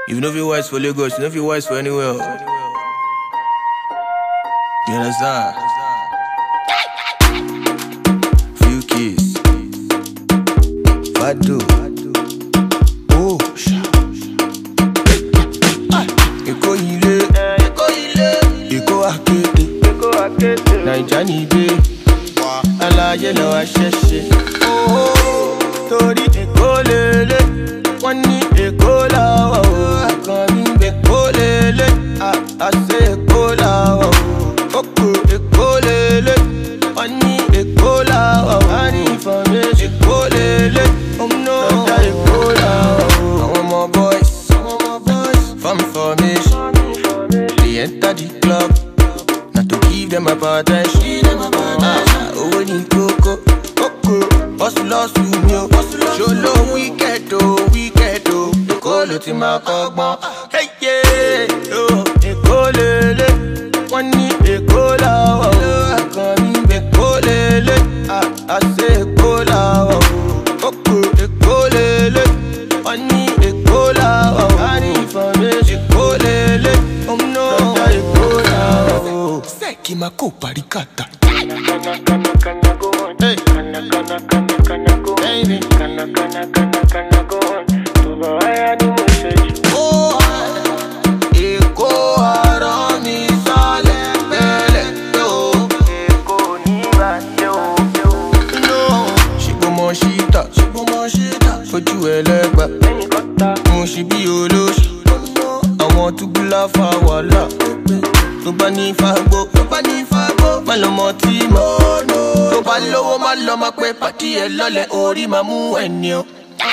If you know if wise for Lagos, you know if you wise for anywhere. You understand? Few keys. Fado. Oh, sha. Èkó ilé. Èkó ilé. Èkó akéde. Naija ni gbé. Aláyé lọ wá ṣẹ̀ṣẹ̀. Torí Èkó lélẹ̀. Wọ́n ní Èkó làwọ̀ o. Àkànní Èkó lélẹ̀. Àṣẹ Èkó làwọ̀ o. Oko Èkó lélẹ̀. Wọ́n ní Èkó làwọ̀ o. A ní information. Èkó lélẹ̀. Lọ́jà Èkó làwọ̀ o. Àwọn ọmọ boys. Farm information. They enter the club. Na to give them attention. Ah, Owó ní kókó. Kókó. Hustle hustle mi o. Ṣolo wicked o, wicked o. Èkó ló ti máa kọ́gbọ́n. Hey, yeah, oh, Èkó lélẹ̀. Wọ́n ní Èkó làwọ̀ o. Àkànní Èkó lélẹ̀. Ah, Àṣẹ Èkó làwọ̀ o. Kókó Èkó lélẹ̀. Wọ́n ní Èkó làwọ̀ o. A ní information. Èkó lélẹ̀. Lọ́jà Èkó làwọ̀ o. Sẹ́ẹ̀kì máa kó paríkàtà. Hey. Baby. Ó Èkó ọ̀rọ̀ mi sálẹ̀ pẹ́lẹ̀ tó. No. Ṣùgbọ́n mo ṣí tà. Ṣùgbọ́n mo ṣí tà. Fojú ẹlẹ́gbà. Mo ṣe bí olóṣù. Àwọn túbúlá fa wàhálà. Tó bá ní fagbó. Tó bá ní fagbó. Má lọ mọ tí mo. Tó bá lówó má lọ máa pẹ́ pàtí ẹ lọ́lẹ̀ orí máa mú ẹni o.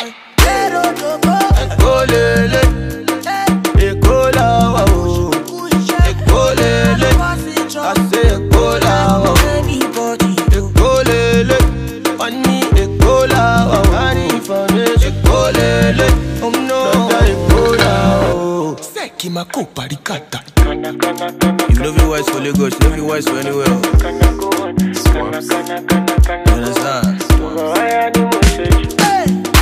Èkó lélẹ̀. Èkó làwà o. Èkó lélẹ̀. Àṣẹ Èkó làwà o. Èkó lélẹ̀. Wọ́n ní Èkó làwà o. A ní information. Èkó lélẹ̀. Lọ́jà Èkó làwà o. Sẹ́ẹ̀kì máa kó paríkàtà. If you know if wise for Lagos, you know if wise for anywhere. You understand?